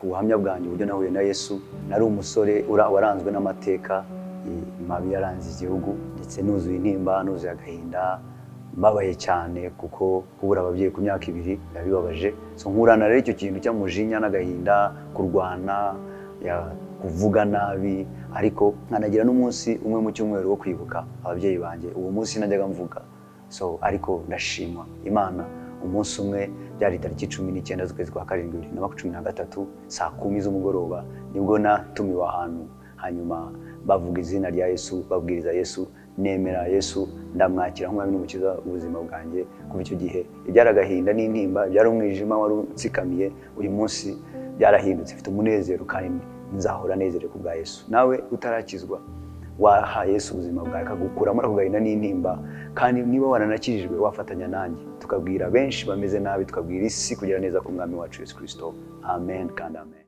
ubuhamya bwanjye uburyo nahuye na yesu nari umusore ura- waranzwe n'amateka eh, mabi yaranze igihugu ndetse nuzuye intimba nuzuye agahinda mbabaye cyane kuko kubura ababyeyi ku myaka ibiri biba bibabaje so nkurana rero icyo kintu cy'amujinya n'agahinda kurwana ya- kuvuga nabi ariko nkanagira n'umunsi umwe mu cyumweru wo kwibuka ababyeyi banjye uwo munsi najyaga mvuga so ariko ndashima imana umunsi umwe byari tariki cumi n'icyenda z'ukwezi kwa karindwi bibiri na cumi na gatatu saa kumi z'umugoroba nibwo natumiwe ahantu hanyuma bavuga izina rya yesu babwiriza yesu nemera yesu ndamwakira nk'umwami n'umukiza w'ubuzima bwanjye kuva icyo gihe ibyari agahinda n'intimba byari umwijima wari unsikamiye uyu munsi byarahindutse mfite umunezero kandi nzahora nezerewe ku bwa yesu nawe utarakizwa waha Yesu ubuzima bwawe akagukuramo ako gahinda n'intimba kandi niba waranakijijwe wafatanya nanjye tukabwira benshi bameze nabi tukabwira isi kugira neza k'umwami wacu Yesu Kristo amen kandi amen